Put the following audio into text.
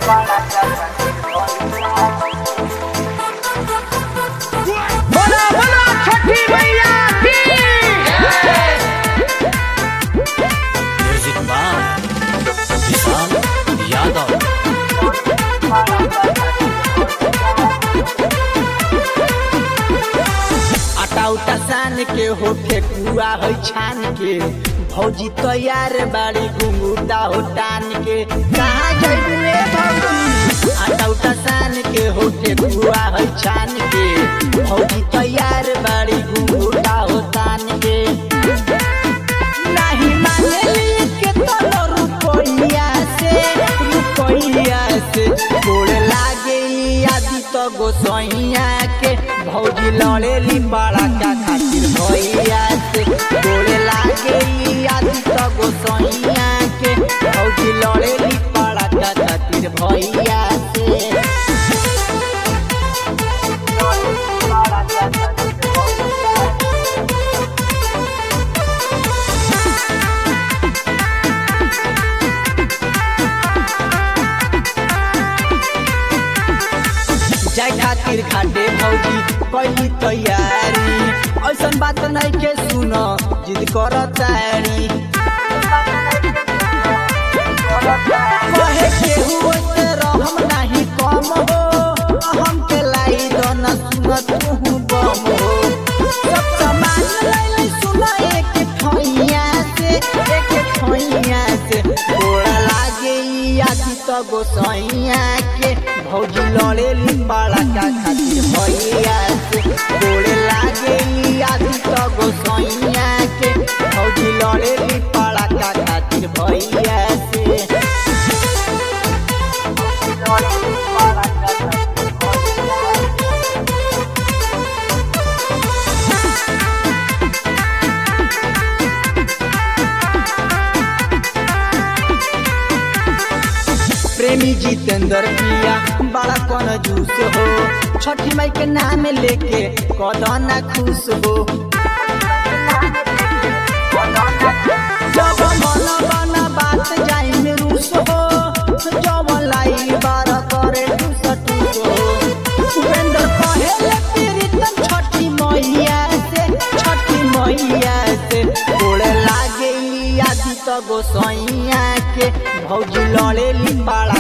बोलो बोलो छठी मैया की म्यूजिक बाय विशाल यादव आटा उटा सान के हो ठेकुआ हो छान के भौजी तैयार बाड़ी घुंगूटा हो टान के कहाँ जइबू रे भौजी आटा उटा सान के हो ठेकुआ हो छान के भौजी तैयार बाड़ी घुंगूटा हो टान के नहीं मानेली के तोलो रुपैया से रुपैया से गोड़ लागे आदि तो गोसैया के भौजी लड़ेली बड़ा का खातिर भैया से गोड़ लागे आदि तो गोसैया के भौजी लड़ेली बड़ा का खातिर भैया से जाय खातिर खाटे भौजी पहली तैयारी ऐसन बात नहीं के सुन जिद कर तारी कहे केहू से रहम नहीं कम हो हम के लाई दन सुन तू बम हो सब सामान लैली सुन एक ठैया से एक ठैया से गोड़ा लागे आदि तो गोसैया के भौजी लड़ेली बड़ा का खातिर भैया से गोड़े लागे आदि तो गोसैया के भौजी लड़ेली बड़ा का खातिर भैया से प्रेमी जितेंद्र पिया बड़ा कौन जूस हो छठी माई के नाम लेके कदना खुश हो जब मन बना बात जाई में रूस हो जब लाई बार करे टूस टूस हो उपेंद्र कहे प्रीतम छठी मैया से छठी मैया से गोड़े लागे आदि तो गोसैया के भौजी लड़ेली बड़ा